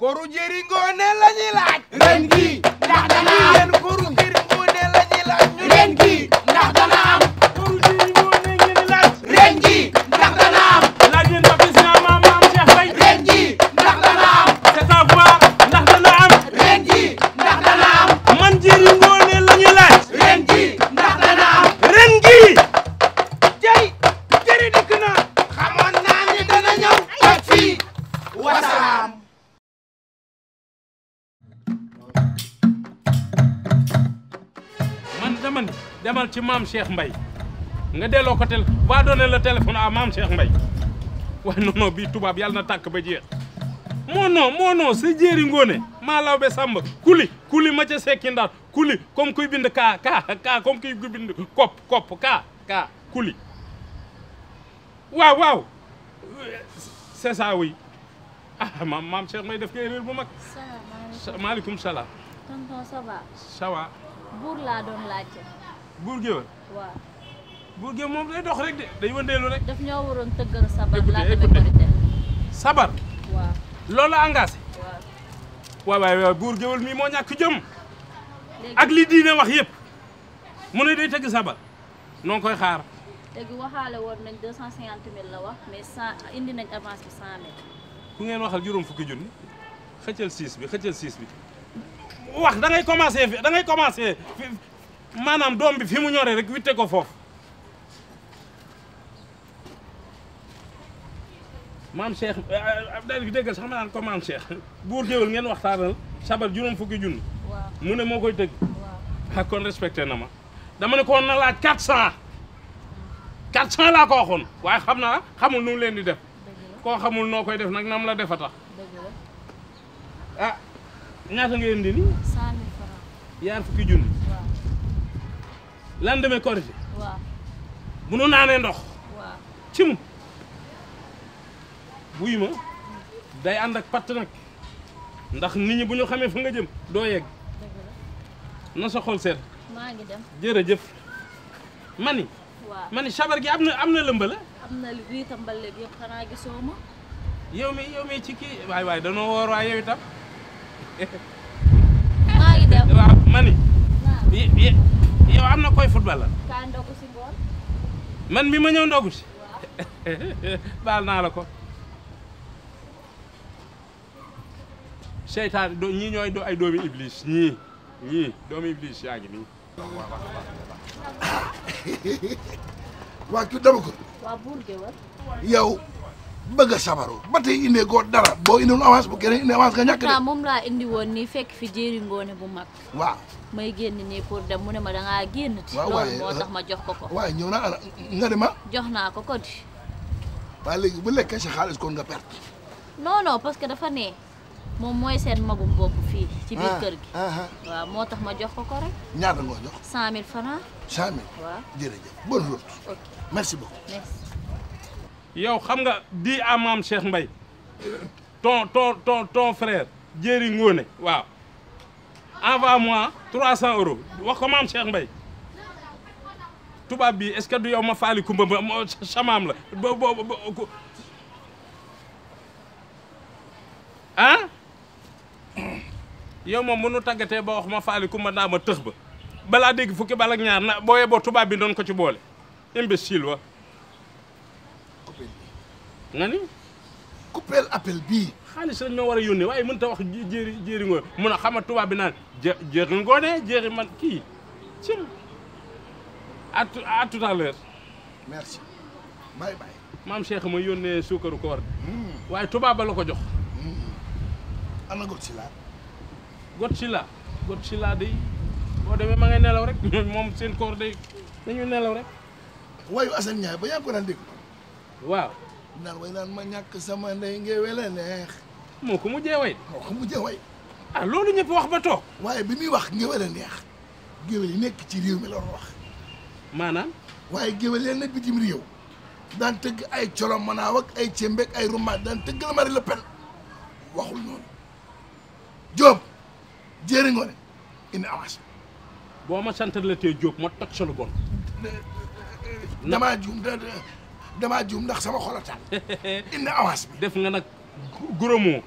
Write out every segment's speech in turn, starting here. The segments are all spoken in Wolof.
koru jëri ngoone la ñuy laaj ren gi ndax dana am yéen koru jëri ngoone la ñuy laaj ñu ren gi ndax dana am koru jëri ngoone ngeen di laaj ren gi ndax dana am laaj leen ma bis naa maam maam Cheikh Mbaye ren gi ndax dana am c'est à voir ndax dana am ren gi ndax dana am man jëri ngoone la ñuy laaj ren gi ndax dana am ren gi jëri jëri dikk na xamoon naa ni dana ñëw ak fii wasalaam man dama ni demal ci maam Cheikh Mbaye nga delloo ko tel va donner le téléphone à maam Cheikh Mbaye waaye non non bii tubaab yàlla na tàkk ba jeex moo non moo non sa jéeri ngoone maa law be sàmb kuli kuli ma ca sekki ndaat kuli comme kuy bind kaa kaa kaa comme kuy bind kopp kopp kaa kaa kuli waaw waaw c'est ça oui ah maam maam Cheikh Mbaye def nga erreur bu mag salaamaaleykum maaleykum salaam tonton ça va ça va buur laa doon laajte buur géwël waaw buur géwël moom day dox rek de day wëndeelu rek daf ñoo waroon tëggal sabar Écoutez, laata ba écoutez. korite sabar waaw loolu la engagé waaw waay waay waay buur géwël mii moo ñàkk jëm léegi ak li diine wax yëpp mu ne day tëgg sabar noo ngi koy xaar léegi waxaale woon nañ deux cent cinquante mille la wax mais cent indi nañ avance bi cent mille ku ngeen waxal juróom fukki junni xëccal siis bi xëccal siis bi wax da ngay commencé fi da ngay commencé fi maanaam doom bi fi mu ñoree rek witte ko foofu maam Cheikh daal di déggal sax ma naan ko maam Cheikh buur géwël ngeen waxtaanal sabar juróom fukki junni waaw mu ne moo koy tëgg waaw ah kon respecté na ma dama ne ko woon na laaj 400 400 laa ko waxoon waaye xam naa xamul nu mu leen di def dëgg la koo xamul noo koy def nag nam la defa tax dëgg la ah ñaata ngeen di ni cent mille francs yaar fukki junni waaw lan demee korité waaw bu nu naanee ndox waaw cim buy ma day ànd ak patt nag ndax nit ñi bu ñu xamee fa nga jëm doo yegg dëgg la na sa xol seet maa ngi dem jërëjëf mani waaw mani sabar gi am na am na lëmba la am na li riita mbale bi yëpp xanaa gisoo ma yow mi yow mi ci kii waay waay danoo woor waay yow itam maa ngi dem waaw mani naa y- y- yow am na koy football la kaa ndogu si ngoon man mi ma ñëw ndogu si waaw baal naa la ko seytaan do ñii ñooy do ay doomi iblis ñii ñii doomi iblis yaa ngi nii waa ki dama ko waa buur géwël yow bëgg a sabaru ba tey indee goo dara boo indiwul avance bu keneen indi avance nga ñàkk de pourtant moom laa indi woon nii fekk fi jéeri ngoone bu mag waaw may génn nii pour dem mu ne ma dangaa génn ti waaw, loolu waaye, moo uh, tax ma jox ko ko waaye ñëw naa ana nga ne ma jox naa ko ko di waaye léegi bu lekkee sa xaalis kon nga perte non non parce que dafa ne moom mooy seen magum bopp fii ci biir kër gi ah ah waaw moo tax ma jox ko ko rek ñaata nga ko jox cent mille francs cent mille waaw jërëjëf bonne route ok merci beaucoup merci yow xam nga di à maam Cheikh Mbaye ton ton ton ton frère Jéeri Ngóone waaw envoie moi 300 euros wax ko maam Cheikh Mbaye tubaab bi est-ce que du yow ma faali kumba ba ma samaam la bo bo bo ko ah yow moom mënu tàggatee ba wax ma faali kumba ndaa ma tëx ba balaa dégg fukki bal ak ñaar na boo yeboo tubaab bi doon ko ci boole imbécile wa nga ni coupeel appel bii xaalis lañ ma war a yónnee waaye mënut a wax jé- jéeri jéeri ngoone mun a xama tubaab bi naan jé jéeri ngoone jéeri man kii cim à tout à tout à l'heure merci bye bye maam Cheikh ma yónnee suukaru koor bi waaye tubaab ba la ko jox ana got si laa got si la got si la day boo demee ma ngay nelaw rek moom seen koor day dañuy nelaw rek waayu Assane Ndiaye ba yaa ngi ko daan dégg waaw naan way naan ma ñàkk sama ndey ngéwél a neex moo ko mujjee way moo xam mu jee way ah loolu ñëpp wax ba toog waaye bi muy wax ngéwél a neex géwél yi nekk ci réew mi la doon wax maanaam waaye géwél leen na bitim réew daan tëgg ay colom manaaw ak ay cembeek ay rumbaat daan tëgg la Marie Le Pen waxul noonu Jóob jéeri ngoone indi avance boo ma sant la tee Jóob ma toj sa lu bon damaa juum da damaa juum ndax sama xol a taal indi avance bi def nga nag gros mot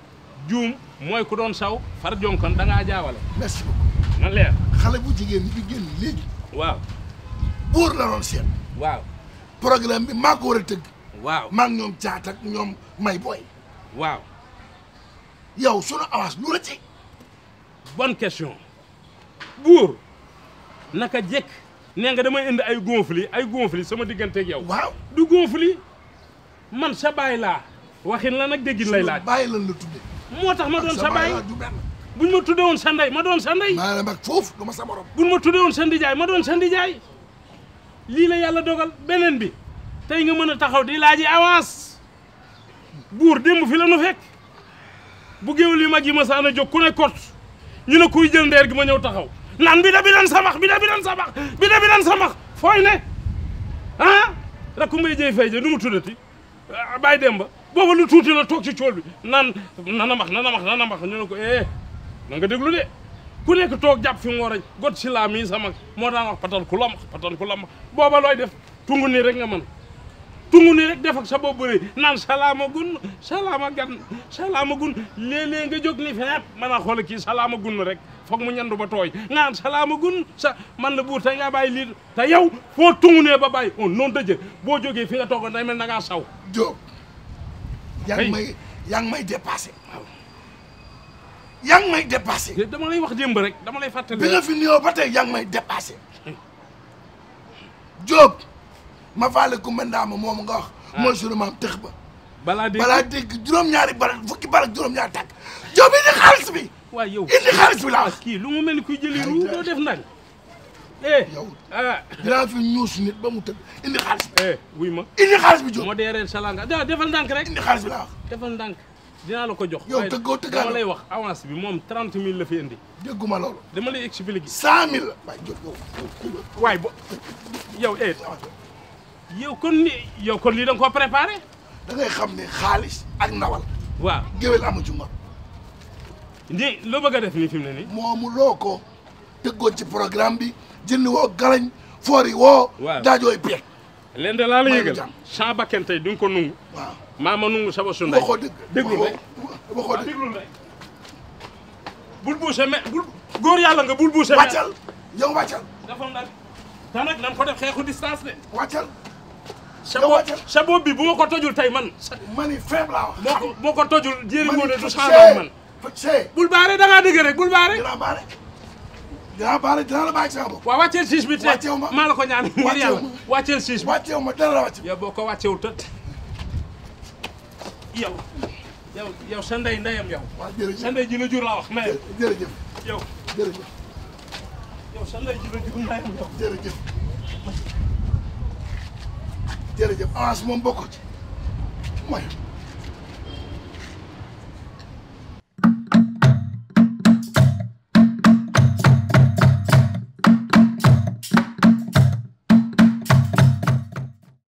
juum mooy ku doon saw far jonkan da ngaa jaawale merci beaucoup na leer xale bu jigéen bi génn léegi waaw buur la doon seet waaw programme bi maa ko war a tëgg waaw maa ngi ñoom caat ak ñoom may booy waaw yow sunu avance lu la ci bonne question buur naka jekk nee nga damay indi ay gonfli ay gonfli sama digganteeg yow waaw du gonfli man sa baay laa waxin la nag déggin lay laaj bàyyi lan la tudde moo tax ma doon sa baay laa du benn buñ ma tudde woon sa ndey ma doon sa ndey maa la mag foofu du ma sa morom buñ ma tudde woon sa ndijaay ma doon sa ndijaay lii la yàlla dogal beneen bi tey nga mën a taxaw di laaji avance buur démb fi la nu fekk bu géwél yu mag yi ma saan a jóg ku ne kot ñu ne kuy jël ndeer gi ma ñëw taxaw naan bi da bi dan samax bi da bi dan samax bi da bi dan samax fooy ne ah rakku mbay jëy fay ja nu mu tuddati ah, bàyyi dem ba booba lu tuuti la toog ci cool bi naan nana max nana max nana max ñu ne ko eh na nga déglu de ku nekk toog jàpp fi mu war a got si laa mii sama moo daan wax patan ku lamax patan ku lamax booba looy def tungu nii rek nga mën tungu nii rek def ak sa bopp bëri naan salaama gun salaama gan salaama gun léeg-léeg nga jóg ni feneet mën a xool kii salaama gun rek foog mu ñandu ba tooy nga naan salaama gun sa man la buur tey nga bàyyi lii te yow foo tungu nee ba bàyyi on noonu dëjë boo jógee fi nga toogoon day mel na ngaa saw Diop yaa Hey. ngi may yaa ngi may dépassé yaa ngi may dépassé dama lay wax démb rek dama lay fàttali bi nga fi nuyoo ba tey yaa ngi may dépassé Diop ma faale ku mendaama moomu nga wax mooy sunu maam tëx ba balaa dégg balaa dégg juróom-ñaari barak fukki barak juróom-ñaari tàkk Diop indi xaalis bi waaw yow indi xaalis bi laa wax kii lu mu mel ni kuy jëli ruu doo def ndànk eh yow ah dinaa fi ñuus nit ba mu tëdd indi xaalis bi eh wuy ma indi xaalis bi Diop moo deereel salanga da defal ndànk rek indi xaalis bi laa wax defal ndànk dinaa la ko jox Yow waaye tëggoo tëggaanoo. dama lay wax avance bi moom 30 000 la fi indi dégguma loolu dama lay expliquer cent mille la waaye Diop yow waaye bo yow eh yow kon ni yow kon lii da nga koo préparé da ngay xam ne xaalis ak ndawal waaw géwél amu ci ngor ni loo bëgg a def nii fi mu ne nii moomu loo ko tëggoon ci programme bi jëndi woo galañ foor yi woo Waaw. daajooy peeg leen de laa la Maa ngi yëgal jàmm. champs bakken tey di nga ko nungu waaw maa ma nungu saba su ndey waxoo dëgg déglu rek waxoo waxoo waaw dëgg déglu rek bul buuse me bul góor yàlla nga bul buuse me wàccal yow wàccal dafa ndànk te nag nan ko def xeexu distance de wàccal sa Yow bopp wàccal. sa bopp bi bu ma ko tojul tey man sa mani faible laa wax boo ko boo ko tojul jéeri ngoone du fa changement man fa see bul baare da ngaa dëgg rek bul baare dinaa baale dinaa baale dinaa la bàyyi sama bopp waaw wàcceel siis bi te Wàcceewu ma. maa la ko ñaan ngir Wàcceewu yàlla ma. wàcceel siis bi wàcceewu ma dara la wàcc yow boo ko wàccewul tët yow yow yow sa ndey ndeyam yow waaw sa jërëjëf ndey ji la jur laa wax mais jërëjëf yow jërëjëf yow sa ndey ji la jur ndeyam yow jërëjëf jërëjëf avance moom bokkoo ci mooy